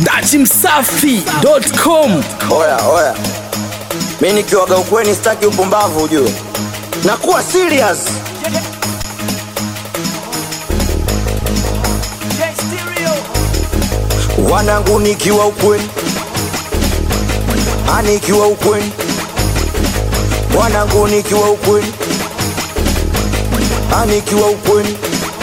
dachimsafi.com Oya, oya, mi nikiwaga ukweni sitaki upumbavu ujue, nakuwa serious. Wanangu nikiwa ukweni, anikiwa ukweni, wanangu nikiwa ukweni, anikiwa ukweni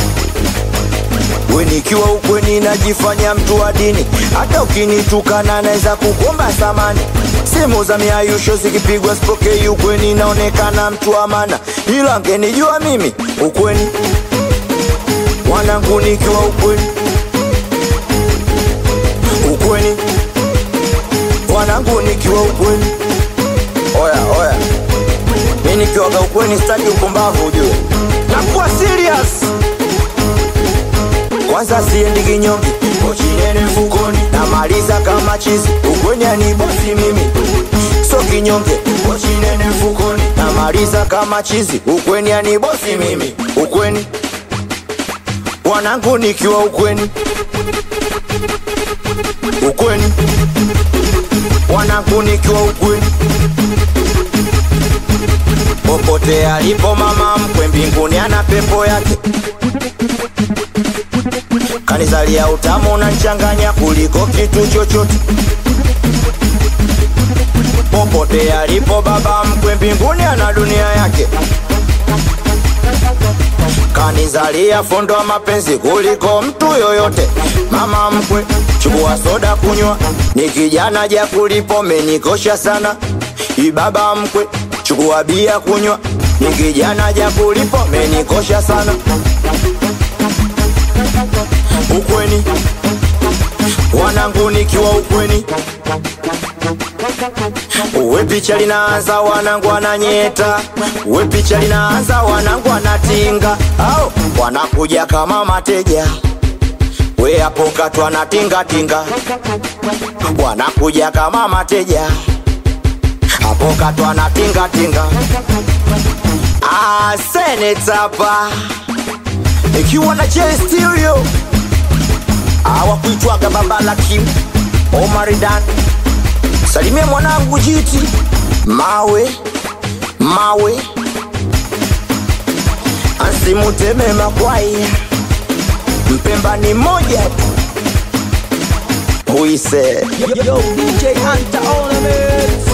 we nikiwa ukweni najifanya mtu wa dini, hata ukinitukana naweza kukomba samani. Simu za miayusho zikipigwa sipokei ukweni, naonekana mtu wa maana, ila ngenijua mimi ukweni, wanangu nikiwa ukweni, ukweni, wanangu nikiwa ukweni. Oya oya, mi nikiwaga ukweni sitaki ukumbavu ujue, nakuwa serious kwanza siendi kinyonge, pochi nene mfukoni, namaliza kama chizi, ukweni ani bosi mimi, so kinyonge, pochi nene mfukoni, namaliza kama chizi, ukweni ani bosi mimi, ukweni wanangu nikiwa ukweni, ukweni wanangu nikiwa ukweni popote alipo mama mkwe mbinguni ana pepo yake kanizalia utamu na nchanganya kuliko kitu chochote popote alipo baba mkwe mbinguni ana dunia yake kanizalia fundo wa mapenzi kuliko mtu yoyote mama mkwe chukua soda kunywa ni kijana ja kulipo menikosha sana ibaba mkwe chukua bia kunywa ni kijana ja kulipo menikosha sana ukweni wanangu nikiwa ukweni uwe picha linaanza wanangu wananyeta uwe picha linaanza wanangu wanatinga au wanakuja kama mateja we hapo katwa na tingatinga wanakuja kama mateja hapo katwa na tingatinga ah, senetapa ikiwa na J stereo awakuitwaga baba la Kim Omaridan, salimia mwanangu jiti mawe mawe asimuteme makwai mpemba ni moja huise Yo, DJ Hunter on the mix.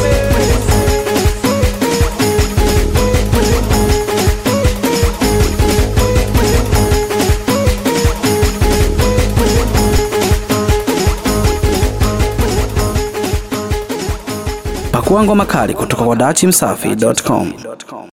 Pakua ngoma kali kutoka kwa dachimsafi.com.